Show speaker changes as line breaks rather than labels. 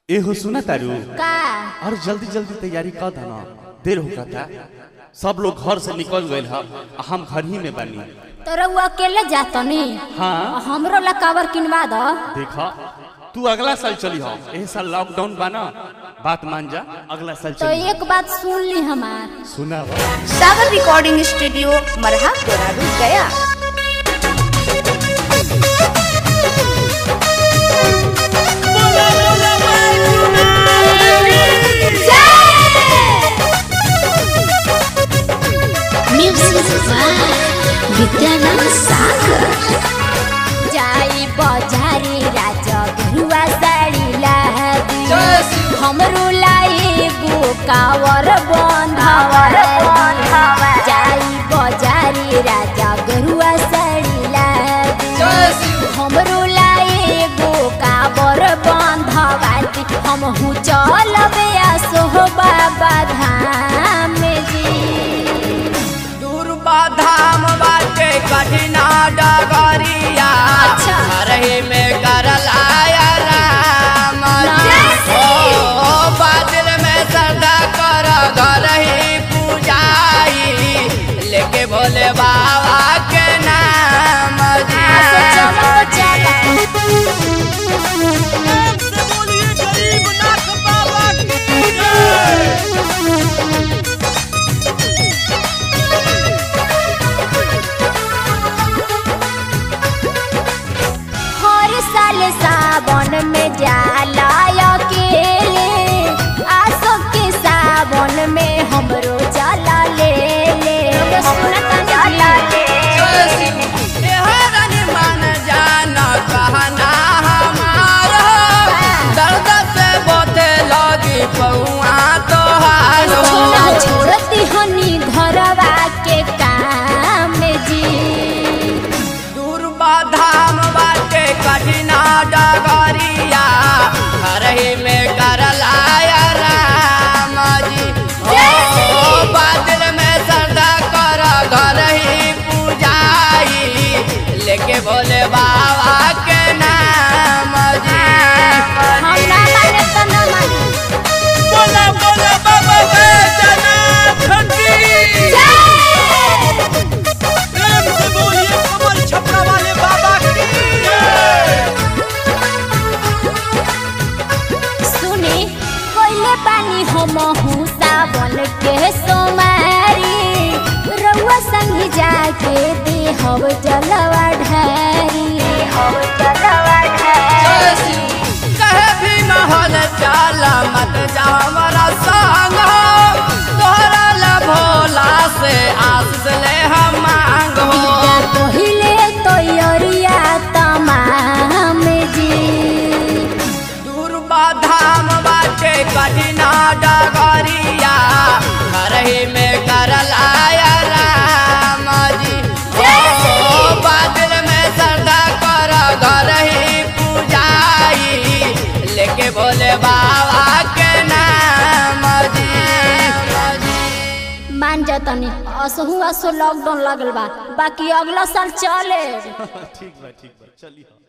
एहो सुना तारू
का
और जल्दी जल्दी तैयारी कर देना देर हो था सब लोग घर से निकल गए ह आ हम घर ही में बनी
तो रउआ अकेले जातनी
हाँ
हमरो ला कावर किनवा द
देखा तू अगला साल चली हो एह साल लॉकडाउन बाना बात मान जा अगला साल
तो
चली
एक बात सुन ली हमार
सुना
सागर रिकॉर्डिंग स्टूडियो मरहा देहरादून गया
Music by Vidyanand Sagar.
जाई बजारी राजा घरुआ साड़ी लादी हमरो लाई गो कावर बंधावर जाई बजारी राजा घरुआ साड़ी लादी हमरो लाई गो कावर बंधवाती हम हूँ चलबे आ सोहबा धाम जी
दुर्बा धाम बाटे कठिना डगरिया
अच्छा।
रही में करल आया राम जी। ओ बादल में श्रद्धा कर घर ही पूजाई लेके भोले बाबा के नाम जी
आसो चलो चलो हर साल सावन में जाला अकेले आसो के सावन में हमरो जाला ले ले जाला ले
एहरन मन जान कहना हमार दर्द से बोते लगी पौआ तोहार
छोड़ा छोड़ती हनी घरवा के काम जी
दुर्बा धाम बाटे कठिना डगरिया हरही में करल आया राम जी ओ बादल में श्रद्धा कर घर ही पूजाई लेके भोले बाबा के नाम जी
हम ना माने तो ना माने
बोला बोला बाबा बैजनाथ की प्रेम से बोलिए कमल छपरा वाले बाबा की
सुनी कोइले पानी हम हूँ सावन के सोमारी रउआ संग जाके दे हव जलवा ढारी हव जलवा ढारी
कहे भी महल चाल मत जा हमारा संग हो तोहरा ला भोला से आशीष ले हम मांगो
पहिले तो यरिया तमाम जी
दुर्बा धाम बाटे कठिना डगरिया घरही में करल आया राम जी ओ बादल में श्रद्धा कर घर ही पूजाई लेके भोले बाबा के नाम जी
मान जातनी असहु असो लॉकडाउन लगल बा बाकी अगला साल चले
ठीक बा ठीक बा चली